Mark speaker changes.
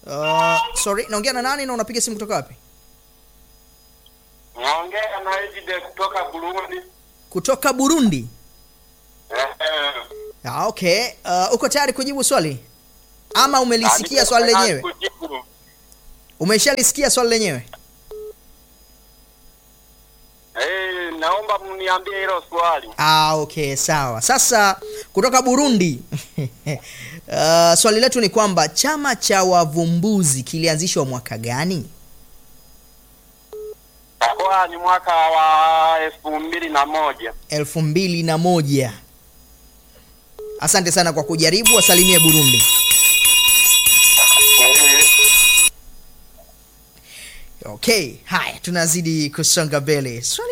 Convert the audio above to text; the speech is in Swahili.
Speaker 1: Uh, sorry, naongea na nani na unapiga simu kutoka wapi?
Speaker 2: Naongea na Ejide kutoka Burundi.
Speaker 1: Kutoka Burundi.
Speaker 2: Eh, eh.
Speaker 1: Ah, okay. Uh, uko tayari kujibu swali ama umelisikia
Speaker 2: Ah,
Speaker 1: swali
Speaker 2: niko
Speaker 1: lenyewe?
Speaker 2: tayari kujibu.
Speaker 1: Umeshalisikia swali lenyewe?
Speaker 2: Eh, naomba mniambie hilo swali.
Speaker 1: Ah, okay, sawa. Sasa kutoka Burundi uh, swali letu ni kwamba chama cha wavumbuzi kilianzishwa mwaka gani?
Speaker 2: Takuwa ni mwaka wa elfu mbili na moja.
Speaker 1: elfu mbili na moja. Asante sana kwa kujaribu, wasalimie Burundi.
Speaker 2: Eh,
Speaker 1: Okay, haya tunazidi kusonga mbele. Swali